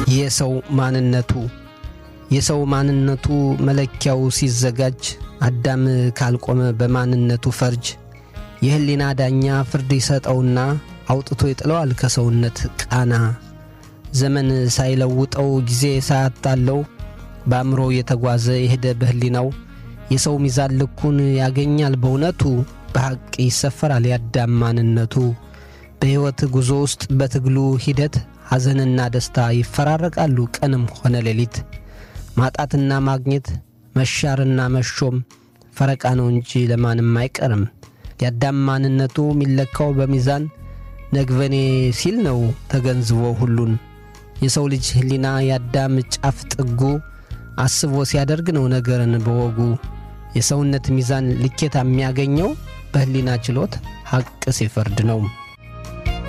የሰው ማንነቱ የሰው ማንነቱ መለኪያው ሲዘጋጅ አዳም ካልቆመ በማንነቱ ፈርጅ የሕሊና ዳኛ ፍርድ ይሰጠውና አውጥቶ ይጥለዋል ከሰውነት ቃና። ዘመን ሳይለውጠው ጊዜ ሳያታለው በአእምሮ የተጓዘ የሄደ በሕሊናው የሰው ሚዛን ልኩን ያገኛል በእውነቱ በሐቅ ይሰፈራል የአዳም ማንነቱ። በሕይወት ጉዞ ውስጥ በትግሉ ሂደት ሐዘንና ደስታ ይፈራረቃሉ ቀንም ሆነ ሌሊት። ማጣትና ማግኘት መሻርና መሾም ፈረቃ ነው እንጂ ለማንም አይቀርም። የአዳም ማንነቱ የሚለካው በሚዛን ነግበኔ ሲል ነው ተገንዝቦ ሁሉን። የሰው ልጅ ሕሊና የአዳም ጫፍ ጥጉ አስቦ ሲያደርግ ነው ነገርን በወጉ። የሰውነት ሚዛን ልኬታ የሚያገኘው በሕሊና ችሎት ሐቅ ሲፈርድ ነው።